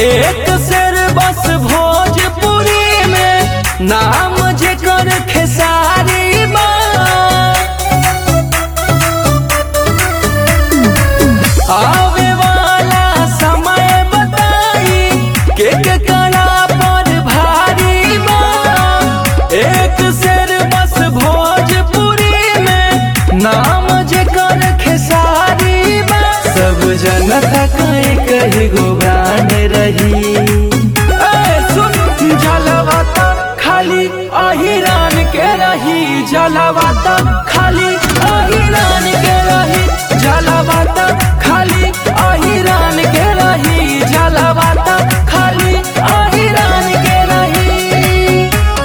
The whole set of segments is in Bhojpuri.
एक शेर बस भोजपुरी में नाम जेकर खेसारी बा आवे वाला समय बताई के के कला पर भारी बा एक शेर बस भोजपुरी में नाम जेकर खेसारी बा सब जनता कहीं कहीं गुबान रही ए, सुन जलवा तक खाली अहिरान के रही जलवा तक खाली अहिरान के रही जलवा तक खाली अहिरान के रही जलवा तक खाली अहिरान के रही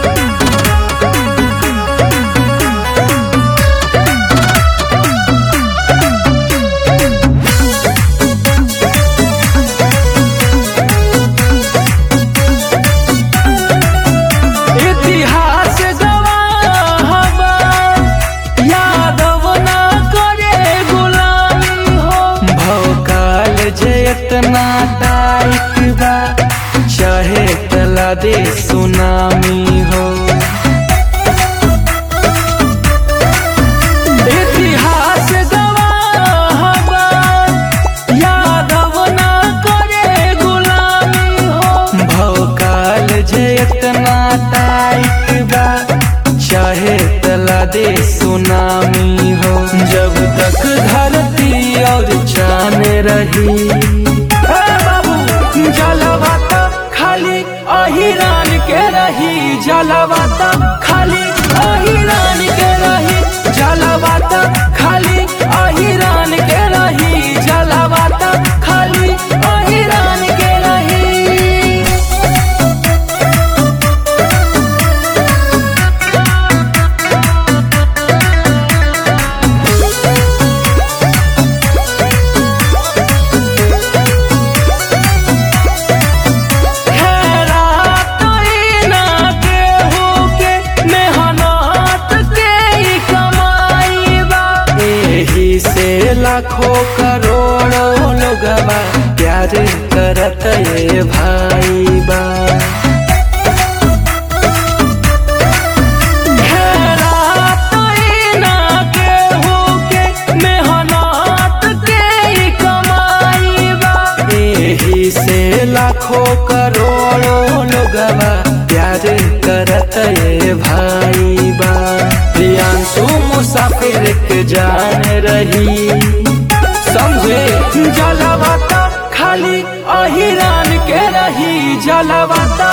इतिहास गवाह बा, यादव ना करे गुलामी हो भौकाल जे इतना टाइट बा चाहे तला दे सुनामी हो इतिहास गवाह बा, यादव ना करे गुलामी हो भौकाल जे इतना टाइट बा चाहे तला दे सुनामी हो जब तक धरती और चान रही ए बाबू जलवा तक खाली अहिरान के रही जलवा तक खाली अहिरान के रही जलवा तक खाली अहिरान के रही जलवा तक खाली अहिरान के रही खैरात ई ना केहू के मेहनत के ई कमाई बा एही से लाखों करोड़ों लोगवा प्यार करत ये भाई बा खैरात ई ना केहू के मेहनत के ई कमाई बा एही से लाखों करोड़ों लोगवा प्यार करत ये भाई बा प्रियांशु मुसाफिर के जान रही समझे जलवा तक खाली अहिरान के रही जलवा तक